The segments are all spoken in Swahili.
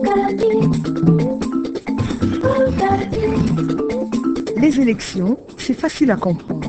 Les élections, c'est facile à comprendre.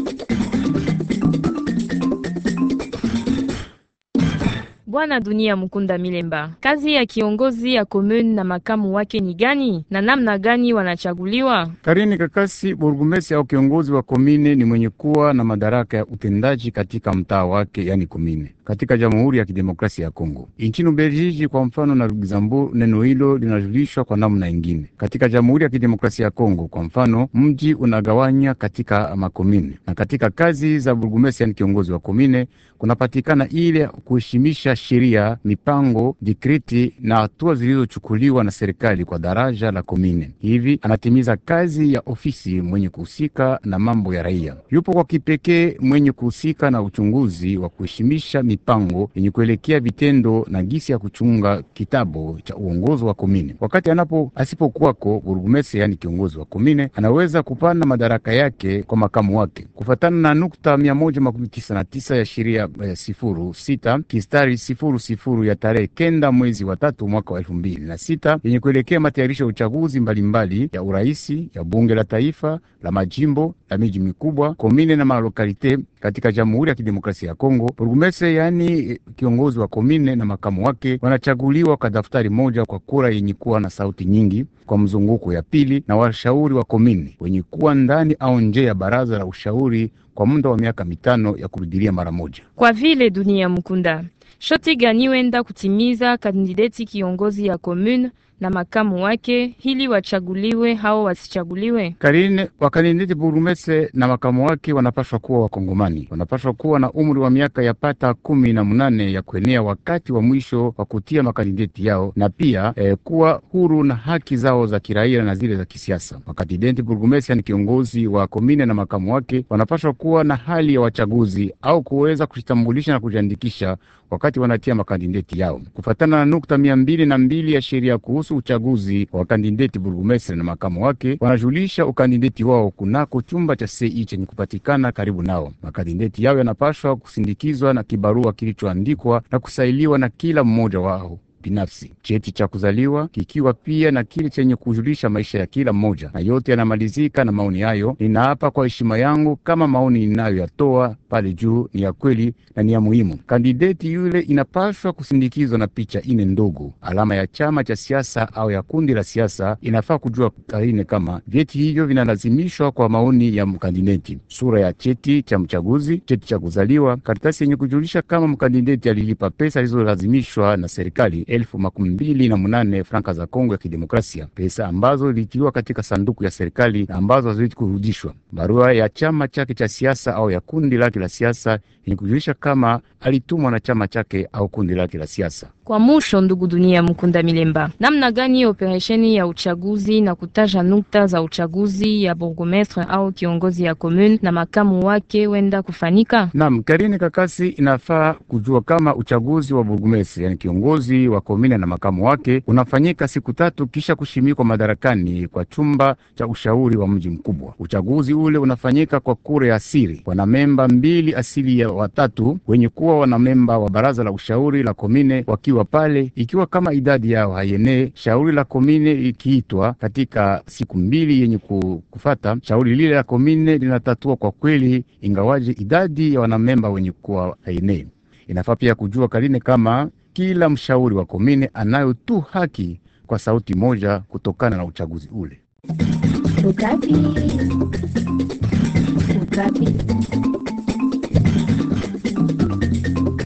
Bwana Dunia Mukunda Milemba, kazi ya kiongozi ya commune na makamu wake ni gani na namna gani wanachaguliwa? Karini Kakasi, burgumesi au kiongozi wa komine ni mwenye kuwa na madaraka ya utendaji katika mtaa wake, yani komine, katika Jamhuri ya Kidemokrasia ya Kongo. Nchini Ubelgiji kwa mfano na Luxembourg, neno hilo linajulishwa kwa namna ingine. Katika Jamhuri ya Kidemokrasia ya Kongo kwa mfano, mji unagawanya katika makomine, na katika kazi za burgumesi, yani kiongozi wa komine, kunapatikana ile kuheshimisha sheria, mipango, dikriti na hatua zilizochukuliwa na serikali kwa daraja la komine. Hivi anatimiza kazi ya ofisi mwenye kuhusika na mambo ya raia. Yupo kwa kipekee mwenye kuhusika na uchunguzi wa kuheshimisha mipango yenye kuelekea vitendo na gisi ya kuchunga kitabu cha uongozi wa komine. Wakati anapo asipokuwako burgumese, yani kiongozi wa komine, anaweza kupana madaraka yake kwa makamu wake kufatana na nukta mia moja makumi tisa na tisa ya sheria eh, sifuru sita kistari sifuru sifuru ya tarehe kenda mwezi wa tatu mwaka wa elfu mbili na sita yenye kuelekea matayarisho ya uchaguzi mbalimbali mbali, ya uraisi ya bunge la taifa la majimbo la miji mikubwa komine na malokalite katika Jamhuri ya Kidemokrasia ya Kongo. Burgumese yaani kiongozi wa komine na makamu wake wanachaguliwa kwa daftari moja kwa kura yenye kuwa na sauti nyingi kwa mzunguko ya pili, na washauri wa komine wenye kuwa ndani au nje ya baraza la ushauri kwa muda wa miaka mitano ya kurudilia mara moja. Kwa vile Dunia Mukunda, shoti gani wenda kutimiza kandideti kiongozi ya commune na makamu wake ili wachaguliwe hao wasichaguliwe? Karine wakandideti burumese na makamu wake wanapaswa kuwa Wakongomani, wanapaswa kuwa na umri wa miaka ya pata kumi na munane ya kuenea wakati wa mwisho wa kutia makandideti yao, na pia eh, kuwa huru na haki zao za kiraia na zile za kisiasa. Makandideti burgumesi, ni kiongozi wa komine na makamu wake, wanapaswa kuwa na hali ya wachaguzi au kuweza kujitambulisha na kujiandikisha wakati wanatia makandideti yao kufatana na nukta mia mbili na mbili ya sheria kuhusu uchaguzi wa kandideti burgumestre na makamu wake, wanajulisha ukandideti wao kunako chumba cha sei chenye kupatikana karibu nao. Makandideti yao yanapashwa kusindikizwa na kibarua kilichoandikwa na kusailiwa na kila mmoja wao binafsi, cheti cha kuzaliwa kikiwa pia na kile chenye kujulisha maisha ya kila mmoja, na yote yanamalizika na maoni hayo: ninaapa kwa heshima yangu kama maoni ninayoyatoa pale juu ni ya kweli na ni ya muhimu. Kandideti yule inapaswa kusindikizwa na picha ine ndogo, alama ya chama cha siasa au ya kundi la siasa. Inafaa kujua karine kama vyeti hivyo vinalazimishwa kwa maoni ya mkandideti: sura ya cheti cha mchaguzi, cheti cha kuzaliwa, karatasi yenye kujulisha kama mkandideti alilipa pesa zilizolazimishwa na serikali elfu makumi mbili na munane franka za Kongo ya Kidemokrasia, pesa ambazo ilitiwa katika sanduku ya serikali na ambazo haziwezi kurudishwa. Barua ya chama chake cha siasa au ya kundi lake la siasa yenye kujulisha kama alitumwa na chama chake au kundi lake la siasa. Kwa musho, ndugu Dunia Mukunda Milemba, namna gani operesheni ya uchaguzi na kutaja nukta za uchaguzi ya burgomestre au kiongozi ya commune na makamu wake wenda kufanika? Naam, Karine Kakasi, inafaa kujua kama uchaguzi wa burgomestre, yani kiongozi wa komine na makamu wake unafanyika siku tatu kisha kushimikwa madarakani kwa chumba cha ushauri wa mji mkubwa. Uchaguzi ule unafanyika kwa kura ya siri, wanamemba mbili asili ya watatu wenye kuwa wanamemba wa baraza la ushauri la komine wakiwa pale, ikiwa kama idadi yao haienee, shauri la komine ikiitwa katika siku mbili yenye kufata, shauri lile la komine linatatua kwa kweli, ingawaje idadi ya wanamemba wenye kuwa haienee. Inafaa pia kujua Karine kama kila mshauri wa komine anayo tu haki kwa sauti moja kutokana na uchaguzi ule. Ukati. Ukati.